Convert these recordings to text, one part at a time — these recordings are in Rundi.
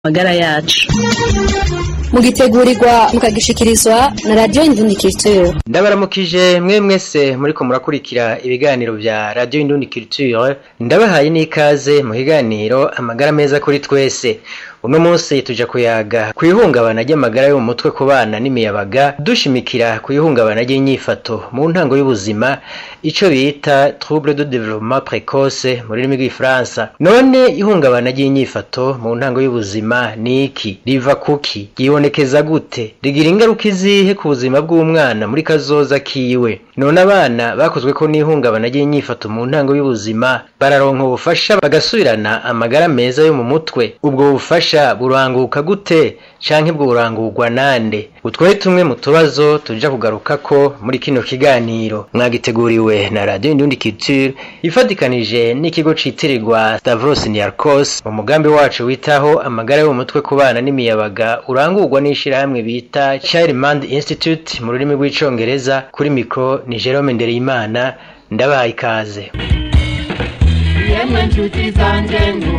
magara yacu mugitegurirwa mukagishikirizwa na radiyo indundi culture ndabaramukije mwe mwese muriko murakurikira ibiganiro vya radiyo indundi culture ndabahaye n'ikaze mu kiganiro amagara meza kuri twese uno munsi tuja kuyaga kwihungabana ry'amagara yo mu mutwe ku bana n'imiyabaga dushimikira kwihungabana ry'inyifato mu ntango y'ubuzima ico bita trouble de développement précoce mu rurimi rw'ifaransa none ihungabana ry'inyifato mu ntango y'ubuzima ni iki riva kuki ryibonekeza gute rigira ingaruka izihe ku buzima bw'umwana muri kazoza kiwe none abana bakozweko n'ihungabana ry'inyifato mu ntango y'ubuzima bararonka ubufasha bagasubirana amagara meza yo mu mutwe ubwo bufasha buranguka gute canke bworangurwa nande utwo tumwe mu tubazo tuja kugarukako muri kino kiganiro mwagiteguriwe na radio indundi culture ifatikanije n'ikigo citirirwa Stavros Niarchos mu mugambi wacu witaho amagara yo mu mutwe ku bana n'imiyabaga urangurwa n'ishirahamwe bita Childmind Institute mu rurimi rw'icongereza kuri mikro ni Jerome Ndereyimana ndabaha ikaze yemwe nshuti zanjye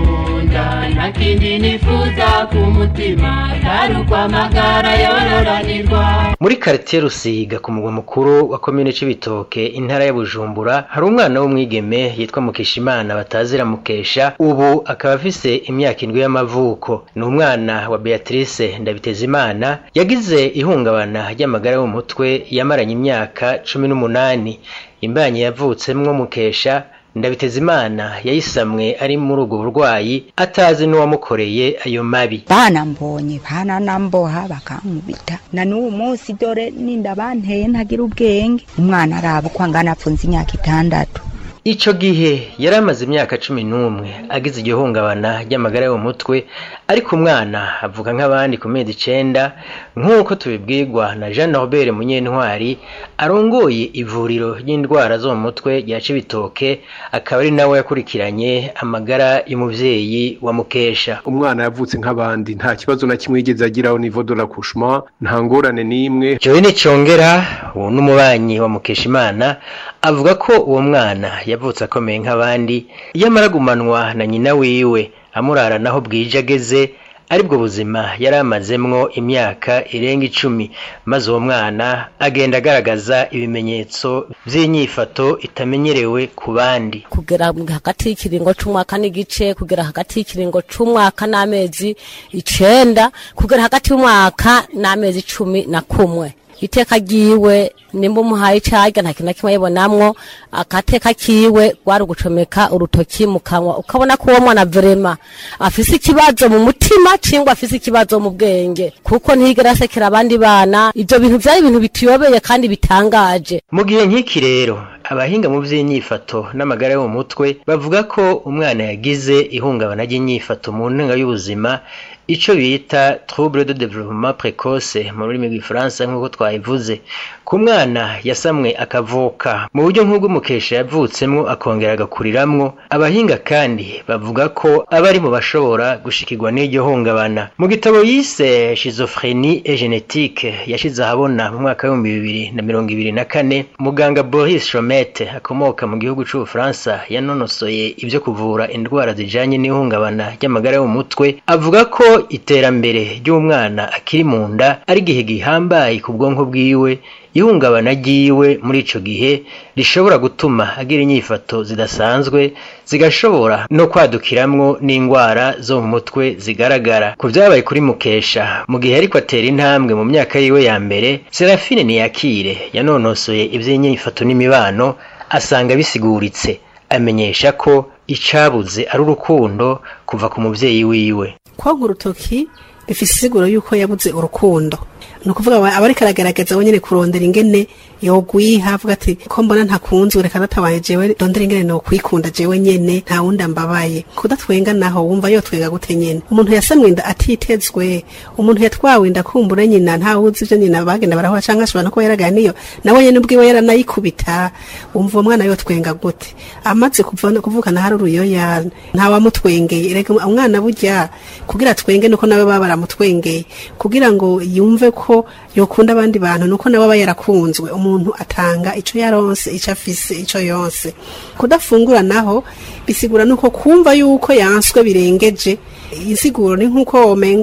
nkunda nta kindi nifuza ku mutima atari ukwamagara yororanirwa muri karitiye rusiga ku mugwa mukuru wa komine c'ibitoke intara ya bujumbura hari umwana w'umwigeme yitwa mukeshimana batazira mukesha ubu akaba afise imyaka indwi y'amavuko ni umwana wa beatrice ndabitezimana yagize ihungabana ry'amagara yo mu mutwe yamaranye imyaka cumi n'umunani imbanyi yavutsemwo mukesha ndabitezimana yayisamwe ari muri ubwo burwayi atazi n'uwamukoreye ayo mabi banambonye bananamboha bakankubita na n'uwo munsi dore ninda banteye ntagira ubwenge umwana araba uko angana apfunze imyaka itandatu ico gihe yari amaze imyaka cumi n'umwe agize iryo hungabana ry'amagara yo mu mutwe ariko umwana avuga nk'abandi ku mezi icenda nk'uko tubibwirwa na jean norbert munyentwari arongoye ivuriro ry'indwara zo mu mutwe rya cibitoke akaba ari nawe yakurikiranye amagara y'umuvyeyi wa mukesha umwana yavutse nk'abandi nta kibazo na kimwe yigeze agiraho nivo de l'accouchement nta ngorane n'imwe jowe nicongera uwo n'umubanyi wa mukeshimana avuga ko uwo mwana yavutse akomeye nk'abandi iyo amara gumanwa na nyina wiwe amurara naho bwije ageze aribwo buzima yari amazemwo imyaka irenga icumi maze uwo mwana agenda agaragaza ibimenyetso vy'inyifato itamenyerewe ku bandi kugera hagati y'ikiringo c'umwaka n'igice kugera hagati y'ikiringo c'umwaka n'amezi icenda kugera hagati y'umwaka n'amezi cumi na kumwe iteka ryiwe nimba umuhaye icarya nta kintu na kimwe yibonamwo akateka kiwe gwari ugucomeka urutoki mu kanwa ukabona ko uwo mwana vrema afise ikibazo mu mutima cingwa afise ikibazo mu bwenge kuko ntiyigera asekera abandi bana ivyo bintu vyari ibintu bituyobeye kandi bitangaje mu gihe nk'iki rero abahinga mu vy'inyifato n'amagara yo mu mutwe bavuga ko umwana yagize ihungabana ry'inyifato mu ntunga y'ubuzima ico bita trouble de développement précoce mu rurimi rw'ifaransa nk'uko twabivuze ku mwana yasamwe akavuka mu buryo nk'ubw'umukesha yavutsemwo akongera agakuriramwo abahinga kandi bavuga ko aba ari mu bashobora gushikirwa n'iryo hungabana mu gitabo yise schizophrenie et génétique yashize ahabona mu mwaka w'ibihumbi bibiri na mirongo ibiri na kane muganga boris chomete akomoka mu gihugu c'ubufaransa yanonosoye ivyo kuvura indwara zijanye n'ihungabana ry'amagara yo mu mutwe avuga ko iterambere ry'umwana akiri mu nda ari igihe gihambaye ku bwonko bwiwe ihungabana ryiwe muri ico gihe rishobora gutuma agira inyifato zidasanzwe zigashobora no kwadukiramwo n'ingwara zo mu mutwe zigaragara ku vyabaye kuri mukesha mu gihe ariko atera intambwe mu myaka yiwe ya mbere serafine niyakire yanonosoye ivy'inyifato n'imibano asanga bisiguritse amenyesha ko icabuze ari urukundo kuva ku muvyeyi wiwe koga urutoki bifise isiguro yuko yabuze urukundo ni ukuvuga aba ariko aragaragaza wenyine kurondera ingene yogwiha avuga ati ko mbona ntakunzwe reka databaye jewe rondera ingene nokwikunda jewe nyene nta wundi ambabaye kudatwenga naho wumva yotwenga gute nyene umuntu yasamwe inda atitezwe umuntu yatwawe inda kumbura nyina nta wuzi ivyo nyina bagenda barahura canke ashobora no kuba yaragaye niyo nawe nyene ubwiwe yaranayikubita wumva uwo mwana yotwenga gute amaze kuva kuvukana hari uruyoya nta wamutwengeye reka umwana burya kugira twenge nuko nawe baba baramutwengeye kugira ngo yumve ko yokunda abandi bantu nuko nawe aba yarakunzwe umuntu atanga ico yaronse ico afise ico yonse kudafungura naho bisigura nuko kumva yuko yanswe birengeje insiguro ni nk'uko womenga